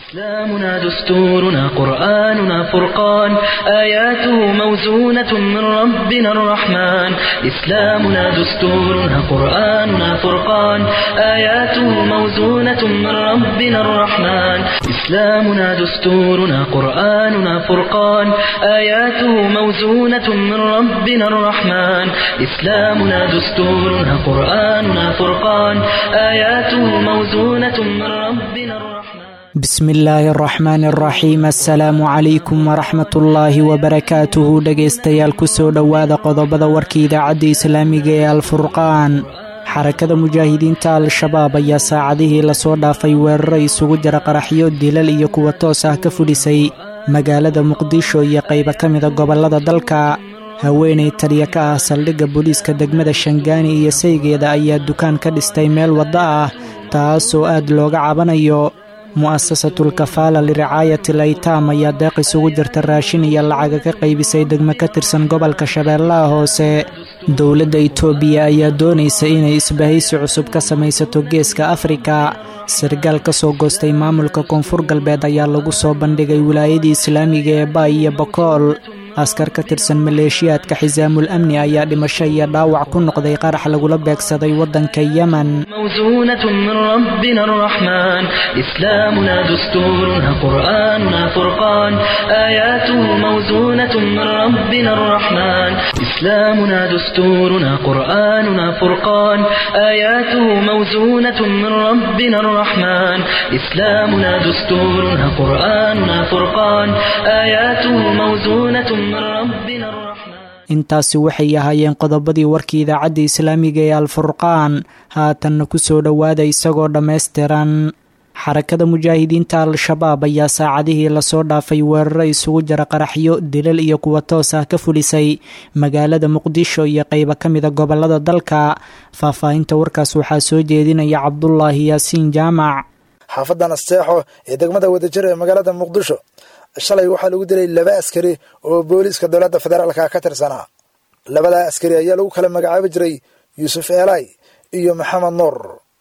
إسلامنا دستورنا قرآننا فرقان آياته موزونة من ربنا الرحمن إسلامنا دستورنا قرآننا فرقان آياته موزونة من ربنا الرحمن إسلامنا دستورنا قرآننا فرقان آياته موزونة من ربنا الرحمن إسلامنا دستورنا قرآننا فرقان آياته موزونة من ربنا الرحمن bismi illaahi araxmaan araxiim assalaamu calaykum waraxmatullaahi wabarakaatuhu dhegaystayaal kusoo dhowaada qodobada warka idaacadda islaamiga ee alfurqaan xarakada mujaahidiinta al-shabaab ayaa saacadihii lasoo dhaafay weeraro isugu jira qaraxyo dilal iyo kuwa toos ah ka fudhisay magaalada muqdisho iyo qaybo ka mida gobollada dalka haweenay taliya ka ah saldhigga booliiska degmada shangaani iyo saygeeda ayaa dukaan ka dhistay meel waddo ah taasoo aad looga cabanayo mu'asasatul kafaala liricaayati laytaam ayaa deeq isugu jirta raashin iyo lacaga ka qaybisay degmo ka tirsan gobolka shabeellaha hoose dowladda itoobiya ayaa doonaysa inay isbahaysi cusub ka samaysato geeska afrika sargaal ka soo goostay maamulka koonfur galbeed ayaa lagu soo bandhigay wilaayadii islaamiga ee baay iyo bokool askar ka tirsan maleeshiyaadka xisaamul amni ayaa dhimasho iyo dhaawac ku noqday qarax lagula beegsaday waddanka yemen موزونة من ربنا الرحمن إسلامنا دستورنا قرآننا فرقان آياته موزونة من ربنا الرحمن إسلامنا دستورنا قرآننا فرقان آياته موزونة من ربنا الرحمن إسلامنا دستورنا قرآننا فرقان آياته موزونة من ربنا الرحمن intaasi waxay ahaayeen qodobadii warkii idaacadda islaamiga ee alfurqaan haatanna ku soo dhowaada isagoo dhammaystiran xarakada mujaahidiinta al-shabaab ayaa saacadihii lasoo dhaafay weeraro isugu jira qaraxyo dilal iyo kuwa toos ah ka fulisay magaalada muqdisho iyo qaybo ka mida gobollada dalka faahfaahinta warkaas waxaa soo jeedinaya cabdulaahi yaasiin jaamac xaafadan asteexo ee degmada wadajir ee magaalada muqdisho shalay waxaa lagu dilay laba askari oo booliiska dowladda federaalka ka tirsanaa labadaa askari ayaa lagu kala magacaabi jiray yuusuf eelay iyo maxamed nuur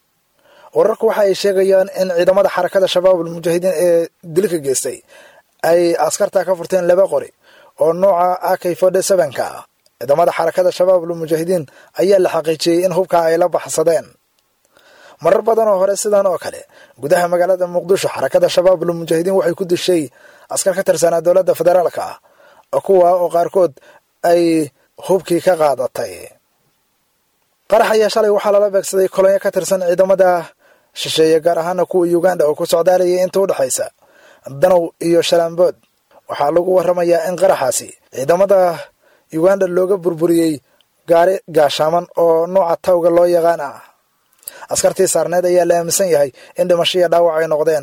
wararku waxa ay sheegayaan in ciidamada xarakada shabaabul mujaahidiin ee dilka geystay ay askarta ka furteen laba qori oo nooca ak forty sevenka ah ciidamada xarakada shabaabul mujaahidiin ayaa la xaqiijiyey in hubka ay la baxsadeen marar badan oo hore sidan oo kale gudaha magaalada muqdisho xarakada shabaabul mujaahidiin waxay ku dishay askar ka tirsanaa dowladda federaalka ah kuwa oo qaarkood ay hubkii ka qaadatay qarax ayaa shalay waxaa lala beegsaday kolonyo ka tirsan ciidamada shisheeye gaar ahaana kuwa uganda oo ku socdaalayay inta u dhexaysa danow iyo shalaambood waxaa lagu waramayaa in qaraxaasi ciidamada uganda looga burburiyey gaari gaashaaman oo nooca tawga loo yaqaan ah askartii saarneed ayaa la aaminsan yahay in dhimasho iyo dhaawac ay noqdeen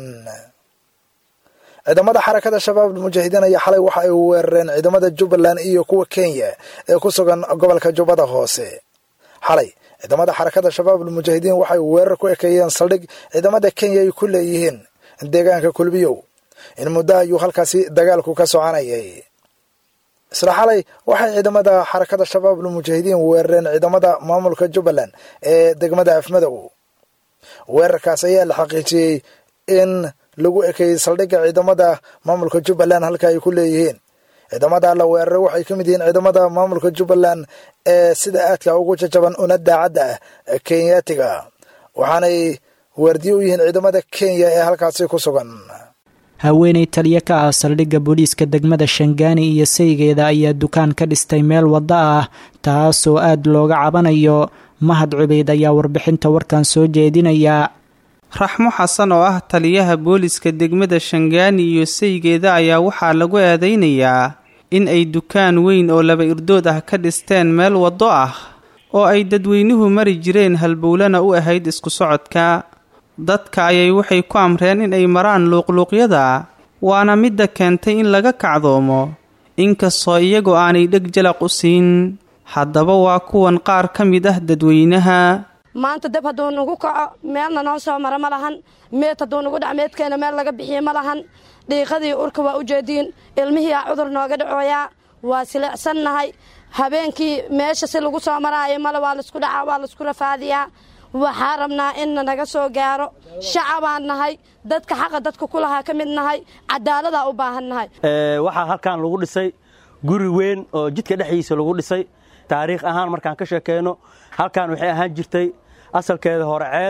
ciidamada xarakada shabaabul mujaahidiin ayaa xalay waxa ay weerareen ciidamada jubbaland iyo kuwa kenya ee ku sugan gobolka jubbada hoose xalay ciidamada xarakada shabaabul mujaahidiin waxay weerar ku ekeeyeen saldhig ciidamada kenya ay ku leeyihiin deegaanka kulbiyow in muddo ayuu halkaasi dagaalku ka soconayay isla xalay waxay ciidamada xarakada shabaabul mujaahidiin weerareen ciidamada maamulka jubbaland ee degmada afmadow weerarkaas ayaa la xaqiijiyey in lagu ekeeyey saldhigga ciidamada maamulka jubbaland halka ay ku leeyihiin ciidamada la weeraray waxay ka mid yihiin ciidamada maamulka jubbaland ee sida aadka ugu jajaban una daacadda ah kenyaatiga waxaanay waardiye u yihiin ciidamada kenya ee halkaasi ku sugan haweenay taliya ka ah saldhigga booliiska degmada shangaani iyo saygeeda ayaa dukaan ka dhistay meel waddo ah taasoo aad looga cabanayo mahad cubeyd ayaa warbixinta warkan soo jeedinaya raxmo xasan oo ah taliyaha booliska degmada shangaani iyo saygeeda ayaa waxaa lagu eedeynayaa in ay dukaan weyn oo laba irdood ah ka dhisteen meel waddo ah oo ay dadweynuhu mari jireen halbowlana u ahayd isku socodka dadka ayay waxay ku amreen in ay maraan luuqluuqyada waana midda keentay in laga kacdoomo inkastoo iyagoo aanay dheg jalaq u siin haddaba waa kuwan qaar ka mid ah dadweynaha maanta dab hadduu nagu kaco meelna noo soo mara ma lahan meed hadduu nagu dhac meedkeena meel laga bixiye ma lahan dhiiqadii urka waa u jeediin ilmihiiaa cudur nooga dhacooyaa waa silicsannahay habeenkii meesha si lagu soo maraayo male waa laisku dhacaa waa laisku rafaadiyaa waxaa rabnaa inna naga soo gaaro shacabaan nahay dadka xaqa dadka ku lahaa ka mid nahay cadaaladaa u baahan nahay waxaa halkan lagu dhisay guri weyn oo jidka dhexdiisa lagu dhisay taariikh ahaan markaan ka sheekeyno halkan waxay ahaan jirtay asalkeeda hore ceel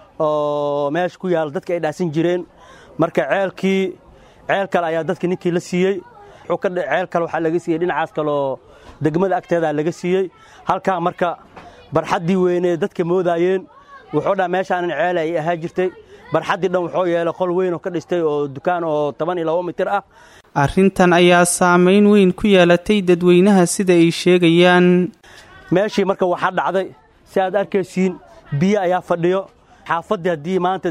oo meesha ku yaalla dadka ay dhaasan jireen marka ceelkii ceel kale ayaa dadka ninkii la siiyey ceel kale waxaa laga siiyey dhinacaas kaleoo degmada agteedaa laga siiyey halkaa marka barxaddii weynee dadka moodaayeen wuxuu dhaa meeshaanan ceel ay ahaa jirtay barxaddii dhan wuxuu yeelay qol weyn oo ka dhistay oo dukaan oo toban iyo labo mitir ah arrintan ayaa saamayn weyn ku yeelatay dadweynaha sida ay sheegayaan meeshii marka waxaa dhacday si aad arkaysiin biyo ayaa fadhiyo xaafaddii haddii maanta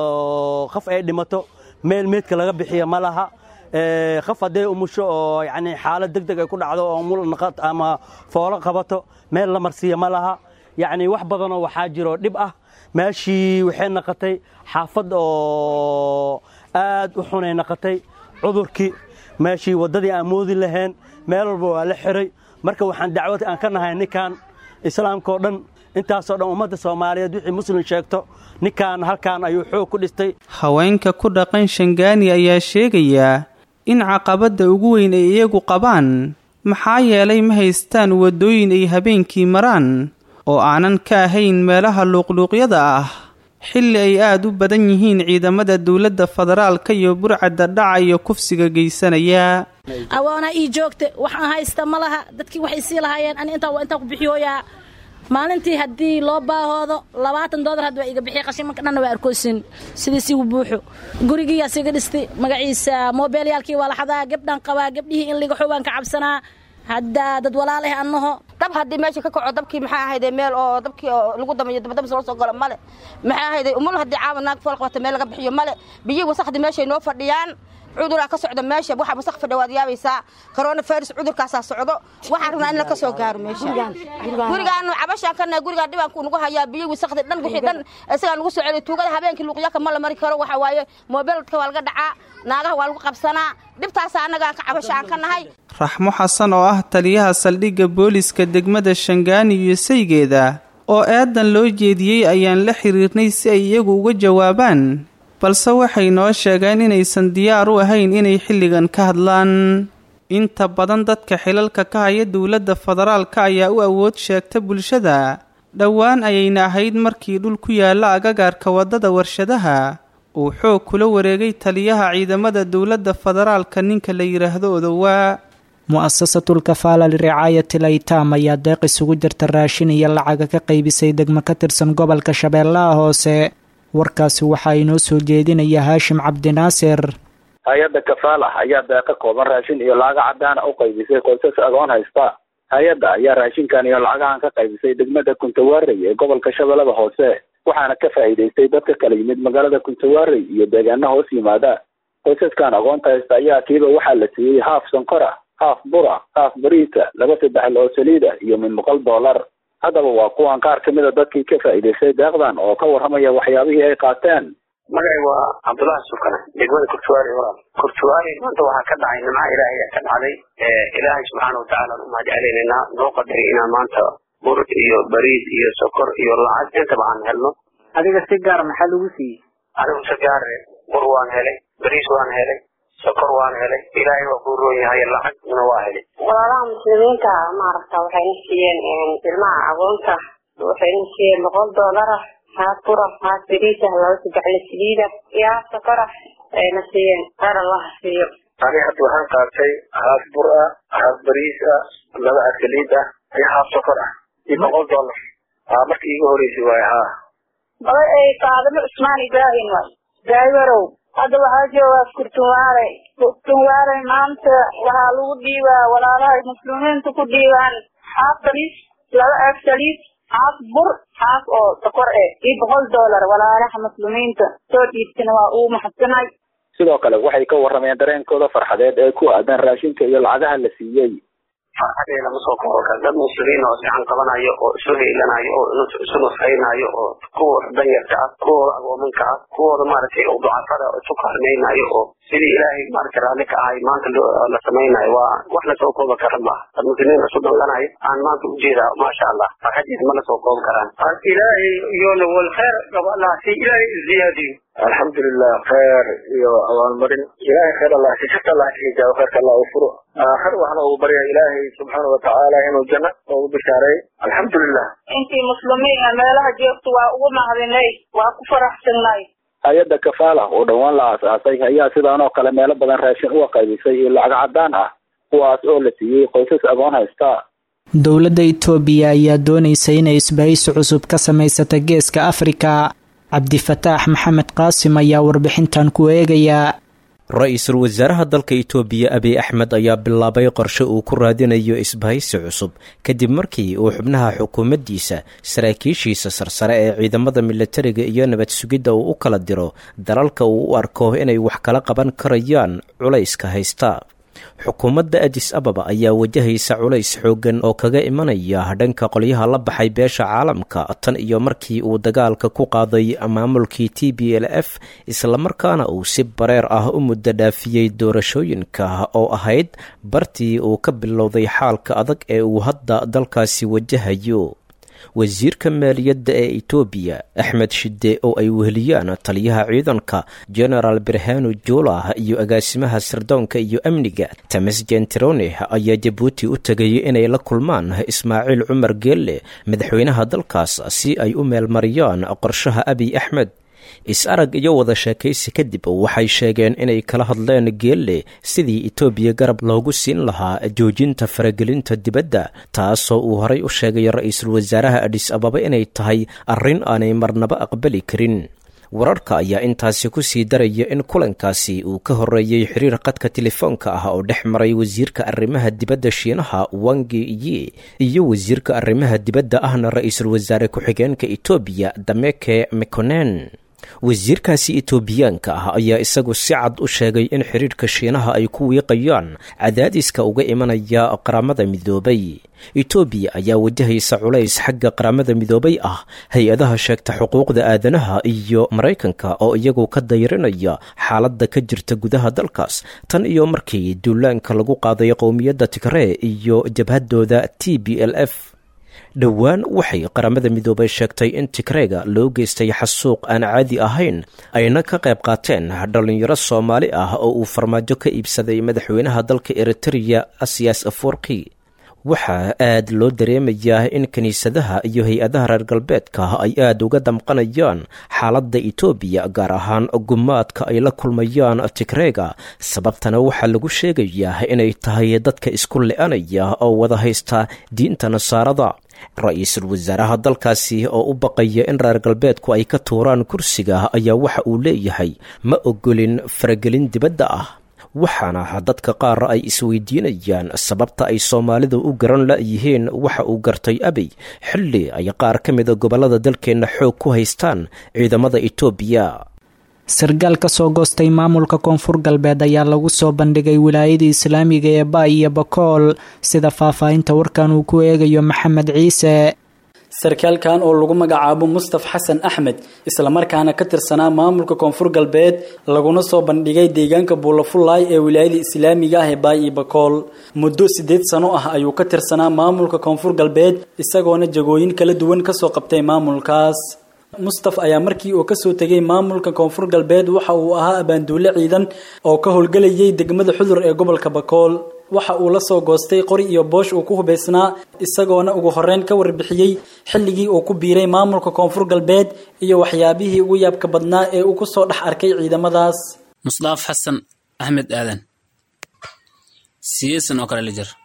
qaf ay dhimato meel meedka laga bixiya ma laha qaf hadday umusho oo yacni xaalad deg deg ay ku dhacdo oo mul naqad ama foolo qabato meel la marsiiya ma laha yacni wax badanoo waxaa jiro dhib ah meeshii waxay naqatay xaafad oo aad u xunay naqatay cudurkii meeshii waddadii aan moodi lahayn meel walba waa la xiray marka waxaan dacwad aan ka nahay ninkan islaamkaoo dhan intaasoo dhan ummadda soomaaliyeed wixii muslim sheegto ninkan halkan ayuu xoog ku dhistay haweenka ku dhaqan shangaani ayaa sheegayaa in caqabadda ugu weyn ay iyagu qabaan maxaa yeelay ma haystaan waddooyin ay habeenkii maraan oo aanan ka ahayn meelaha luuqluuqyada ah xilli ay aad u badan yihiin ciidamada dowladda federaalka iyo burcadda dhaca iyo kufsiga geysanaya awoonaa ii joogta waxaan haysta ma laha dadkii waxay sii lahaayeen ani intaa waa intaa ku bixiyooyaa maalintii haddii loo baahoodo labaatan doolar hadda waa iga bixiya qashimanka dhanna waa arkoosin sidiisigu buuxo gurigiiyaa siga dhistay magaciisa moobeelyaalkii waa la xadaa gabdhaan qabaa gabdhihii in liga xoogaan ka cabsanaa hadda dad walaaleh annaho dab haddii meesha ka kaco dabkii maxaa ahayde meel oo dabkii oo lagu damayo dabadabas loo soo galo male maxaa ahayde umul haddii caawa naag fool qabata meel laga bixiyo male biyihii wasakhdii meeshay noo fadhiyaan cuduraa ka socda meesha waxa wasaq fadhiya waad yaabaysaa corona virus cudurkaasaa socdo waxaan rabnaa in la ka soo gaaro meesha gurigaan cabashaan kana gurigaan dhibaanku nagu hayaa biyo wasaqdi dhan wixii dhan isagaa nagu soo celiya tuugada habeenkii luuqyaka ma la mari karo waxa waaye moobeelka waa laga dhacaa naagaha waa lagu qabsanaa dhibtaasa annagaan ka cabashaan ka nahay raxmo xasan oo ah taliyaha saldhigga booliska degmada shangaani iyo saygeeda oo eedan loo jeediyey ayaan la xiriirnay si ay iyagu uga jawaabaan balse waxay noo sheegeen inaysan diyaar u ahayn inay xilligan ka hadlaan inta badan dadka xilalka ka haya dowladda federaalka ayaa u awood sheegta bulshada dhowaan ayayna ahayd markii dhul ku yaalla agagaarka waddada warshadaha uu xoog kula wareegay taliyaha ciidamada dowladda federaalka ninka la yidhaahdo odowaa mu'asasatul kafaala liricaayati laytaam ayaa deeq isugu jirta raashin iyo lacaga ka qaybisay degmo ka tirsan gobolka shabeellaha hoose warkaasi waxaa inoo soo jeedinaya haashim cabdinaasir hay-adda kafaala ayaa deeqa kooban raashin iyo lacaga cadaana u qaybisay qoysas agoon haysta hay-adda ayaa raashinkan iyo lacagahan ka qaybisay degmada kuntawaarey ee gobolka shabeellada hoose waxaana ka faa'iidaystay dadka kala yimid magaalada kuntawaarey iyo deegaana hoos yimaada qoysaskan agoonta haysta ayaa kiiba waxaa la siiyey haaf sonkora haaf bura haaf bariisa laba saddexl oo saliida iyo min boqol dollar haddaba waa kuwan qaar kamid a dadkii ka faa'iidaystay deeqdan oo ka warramaya waxyaabihii ay qaateen magacay waa cabdullaahi sukane degmada kurtuwaari walaal kurtuwaari maanta waxaa ka dhacay nimca ilaahay ka dhacday ilaahay subxaana watacaala aan u mahad celinaynaa noo qadaray inaan maanta bur iyo bariis iyo sokor iyo lacag intaba aan helno adiga si gaar maxaa lagu siiyey anigu si gaare bur waan helay bariis waan helay sokor waan helay ilaahay waa kuu roon yahay lacagna waa helay walaalaha muslimiinta maaragta waxayna siiyeen ilmaha agoonta waxayna siiyeen boqol doolara haaf bura haaf bariisa laba saddexle saliida iyo haaf sokora ayna siiyeen qaar allaha siiyo ani hadda waxaan qaatay haaf bur ah haaf bariis ah laba a saliid ah iyo haaf sokor ah iyo boqol dollar aa markii iiga horeysay waay haa bada ay faadimo cusmaan ibraahim waay daawarow hadda waxaa joogaa kurtunwaare kurtunwaare maanta waxaa lagu dhiibaa walaalahay muslimiinta ku dhiibaan haaf bariis laba eeg saliid haaf bur haaf oo sokor eh iyo boqol dollar walaalaha muslimiinta soo dhiibtana waa uu maxadsanay sidoo kale waxay ka warrameen dareenkooda farxadeed ee ku aadan raashinka iyo lacagaha la siiyey farxadee lama soo koobo kara dad muslimiin oo sican qabanayo oo isu heylanayo oo isu nusaynayo oo kuwooda danyarka ah kuwooda agoomanka ah kuwooda maaragtay oo ducafada oo isu kaalmaynayo oo sidii ilaahay maaragta raalli ka ahay maanta la samaynayo waa wax lasoo kooba karan maaha dad muslimiin isu danganayo aan maanta ujeedaa maasha allah farxadiis ma lasoo koobi karaan ilaahay iyona wal khayr qaba allah si ilaahay ziyaadiyo alxamdulilah khayr iyo abaalmarin ilaahay khayr allah si shirka allah ka hijaabo khayrka allah u furo aakhir waxna ugu barya ilaahay subxaana watacaala inuu janno ugu bishaareey alxamdulilah intii muslimiin meelaha joogto waa ugu mahadinay waa ku faraxsanay hay-adda kafaala oo dhowaan la aasaasay ayaa sidaan oo kale meelo badan raashin uga qaybisay iyo lacag cadaan ah kuwaas oo la siiyey qoysas agoon haysta dowladda itoobiya ayaa doonaysa inay isbahaysi cusub ka samaysata geeska afrika cabdifataax maxamed qaasim ayaa warbixintan ku eegayaa ra-iisul wasaaraha dalka itoobiya abiy axmed ayaa bilaabay qorshe uu ku raadinayo isbahaysi cusub kadib markii uu xubnaha xukuumaddiisa saraakiishiisa sarsare ee ciidamada milatariga iyo nabad sugidda uu u kala diro dalalka uu u arko inay wax kala qaban karayaan culayska haysta xukuumadda adis ababa ayaa wajahaysa culays xooggan oo kaga imanaya dhanka qolyaha la baxay beesha caalamka tan iyo markii uu dagaalka ku qaaday maamulkii t b l f islamarkaana uu si bareer ah u muddo dhaafiyey doorashooyinka oo ahayd bartii uu ka bilowday xaalka adag ee uu hadda dalkaasi wajahayo wasiirka maaliyadda ee itoobiya axmed shide oo ay weheliyaan taliyaha ciidanka genaraal berhano jula iyo agaasimaha sirdoonka iyo amniga tamas gentirone ayaa jabuuti u tegay inay la kulmaan ismaaciil cumar geelle madaxweynaha dalkaas si ay u meelmariyaan qorshaha abiy axmed is-arag iyo wada sheekaysi kadib waxay sheegeen inay kala hadleen geelle sidii itoobiya garab loogu siin lahaa joojinta faragelinta dibadda taasoo uu horay u sheegay ra-iisul wasaaraha adhis ababa inay tahay arrin aanay marnaba aqbali karin wararka ayaa intaasi ku sii daraya in kulankaasi uu ka horreeyey xiriir qadka telefoonka ah oo dhex maray wasiirka arrimaha dibadda shiinaha wangi yi iyo wasiirka arrimaha dibadda ahna ra-iisul wasaare ku-xigeenka itoobiya dameke mekonen wasiirkaasi itoobiyaanka ah ayaa isagu si cad u sheegay in xiriirka shiinaha ay ku wiiqayaan cadaadiska uga imanaya qaramada midoobay itoobiya ayaa wajahaysa culays xagga qaramada midoobay ah hay-adaha sheegta xuquuqda aadanaha iyo maraykanka oo iyagu ka dayrinaya xaaladda ka jirta gudaha dalkaas tan iyo markii duulaanka lagu qaaday qowmiyadda tigree iyo jabhadooda t b l f dhowaan waxay qaramada midoobay sheegtay in tigreega loo geystay xasuuq aan caadi ahayn ayna ka qayb qaateen dhallinyaro soomaali ah oo uu farmaajo ka iibsaday madaxweynaha dalka eritereya asiyas aforki waxaa aad loo dareemayaa in kiniisadaha iyo hay-adaha reer galbeedka ay aad uga damqanayaan xaaladda itoobiya gaar ahaan gumaadka ay la kulmayaan tigreega sababtana waxaa lagu sheegayaa inay tahay dadka isku le-anaya oo wada haysta diinta nasaarada ra-iisul wasaaraha dalkaasi oo u baqaya in reer galbeedku ay ka tuuraan kursiga ayaa waxa uu leeyahay ma ogolin faragelin dibadda ah waxaana dadka qaar ay isweydiinayaan sababta ay soomaalidu u garan la-yihiin waxa uu gartay abiy xilli ay qaar ka mida gobollada dalkeenna xoog ku haystaan ciidamada itoobiya sargaal ka soo goostay maamulka koonfur galbeed ayaa lagu soo bandhigay wilaayada islaamiga ee ba iyo bakool sida faahfaahinta warkan uu ku eegayo maxamed ciise sarkaalkan oo lagu magacaabo mustaf xasan axmed islamarkaana ka tirsanaa maamulka koonfur galbeed laguna soo bandhigay deegaanka buulafullaay ee wilaayada islaamiga ah ee baay iyo bakool muddo siddeed sano ah ayuu ka tirsanaa maamulka koonfur galbeed isagoona jagooyin kala duwan kasoo qabtay maamulkaas mustaf ayaa markii uu kasoo tegay maamulka koonfur galbeed waxa uu ahaa abaanduule ciidan oo ka howlgelayay degmada xudur ee gobolka bakool waxa uu la soo goostay qori iyo boosh uu ku hubaysnaa isagoona ugu horeyn ka warbixiyey xilligii uu ku biiray maamulka koonfur galbeed iyo waxyaabihii ugu yaabka badnaa ee uu kusoo dhex arkay ciidamadaas musdaaf xasan axmed aadan siyeesan oo kale la jir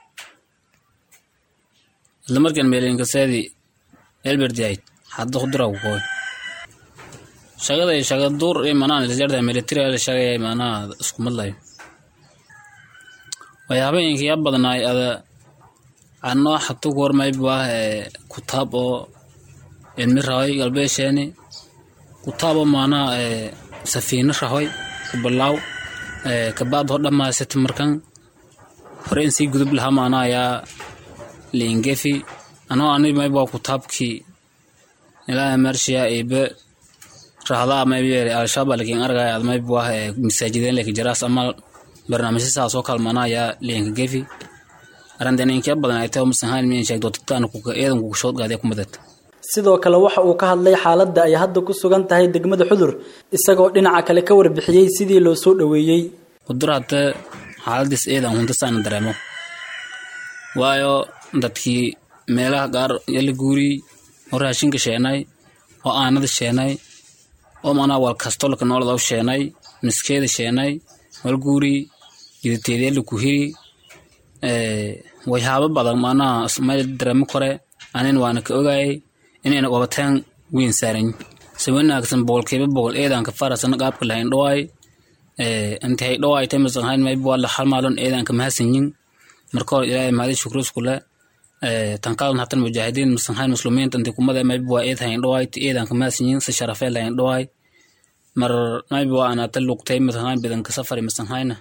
isla markaan meelinkaseedii elberdiaid hadda khuduragu kooy shaqada iyo shaqa duur iyo manaa lisjarda military la shaqaya manaa isku madlayo waxyaabayinka yaa badnaay ada anoo hatu gormay baa kutaab oo ilmi rahoy galbeesheeni kutaab oo maanaa safiino rahoy kubalaaw kabaad ho dhamaysata markan hore in sii gudub lahaa maanaa yaa liingefi anoo ani maybaa kutaabkii ilaa marshiya iibe rahdaa maybeere al-shabaab lakin argaya ad mayb wah masaajideen leka jaraas amal barnaamijyo saas oo kalmana ayaa leenka gefi arandeninkiya badan ay tahay masanhaan miyan sheeg dootataan kuka eedan kuka shoodgaadee kumadad sidoo kale waxa uu ka hadlay xaaladda ay hadda ku sugan tahay degmada xudur isagoo dhinaca kale ka warbixiyey sidii loo soo dhoweeyey xudur hadda xaaladiis eedan huntasaana dareemo waayo dadkii meelaha qaar yala guuriyey oo raashinka sheenay oo aanada sheenay oo manaa wal kastolka noolada u sheenay miskeeda sheenay wal guuriyey jiditeedeela ku hiri wayhaabo badan manaa meel dareemo kore anin waana ka ogayay inayna qabataan weyn saaran si wanaagsan boqolkiiba boqol eedanka farasana qaabka lahayn dhawaay inta hay dhawaay tamasanhayn mayb waa la halmaalon eedanka mahadsanyin marka hore ilaahay mahadi shukru iskule tankaadan hatan mujaahidiin masanhayn musliminta inta kumada mayb waa eed hayn dhawaay ti eedanka mahadsanyin si sharafee lahayn dhawaay mar mayb waa anata luqtay masanhayn bidanka safari masanhayna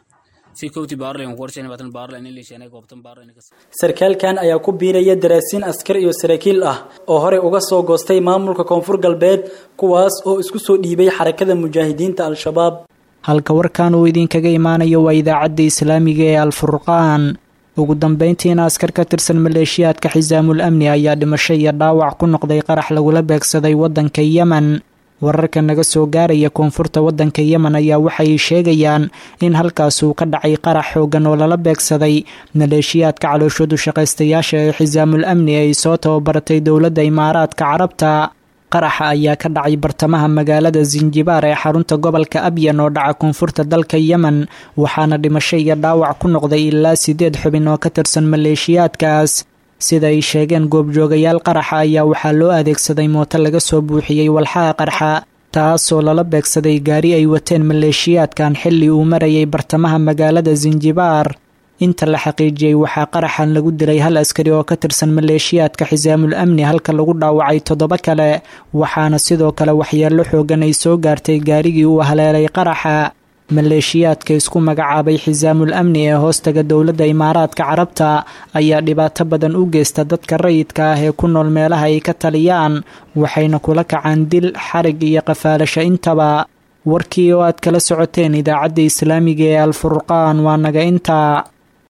sarkaalkan ayaa ku biiraya daraasiin askar iyo saraakiil ah oo horey uga soo goostay maamulka koonfur galbeed kuwaas oo isku soo dhiibay xarakada mujaahidiinta al-shabaab halka warkan uu idinkaga imaanayo waa idaacadda islaamiga ee al-furqaan ugu dambeyntiina askar ka tirsan maleeshiyaadka xisaamul amni ayaa dhimasho iyo dhaawac ku noqday qarax lagula beegsaday waddanka yemen wararka naga soo gaaraya koonfurta waddanka yemen ayaa waxay sheegayaan in halkaas uu ka dhacay qarax xoogan oo lala beegsaday maleeshiyaadka calooshoodu shaqaystayaasha ee xisaamul amni ay soo tababaratay dowladda imaaraadka carabta qaraxa ayaa ka dhacay bartamaha magaalada sinjibaar ee xarunta gobolka abyan oo dhaca koonfurta dalka yemen waxaana dhimasho iyo dhaawac ku noqday ilaa sideed xubin oo ka tirsan maleeshiyaadkaas sida ay sheegeen goobjoogayaal qaraxa ayaa waxaa loo adeegsaday mooto laga soo buuxiyey walxaha qarxa taasoo lala beegsaday gaari ay wateen maleeshiyaadkan xilli uu marayay bartamaha magaalada sinjibaar inta la xaqiijiyey waxaa qaraxan lagu dilay hal askari oo ka tirsan maleeshiyaadka xisaamul amni halka lagu dhaawacay toddoba kale waxaana sidoo kale waxyeello xoogan ay soo gaartay gaarigii uu haleelay qaraxa maleeshiyaadka isku magacaabay xisaamul amni ee hoostaga dowladda imaaraadka carabta ayaa dhibaato badan u geysta dadka rayidka ah ee ku nool meelaha ay ka taliyaan waxayna kula kacaan dil xarig iyo qafaalasho intaba warkii oo aad kala socoteen idaacadda islaamiga ee alfurqaan waa naga intaa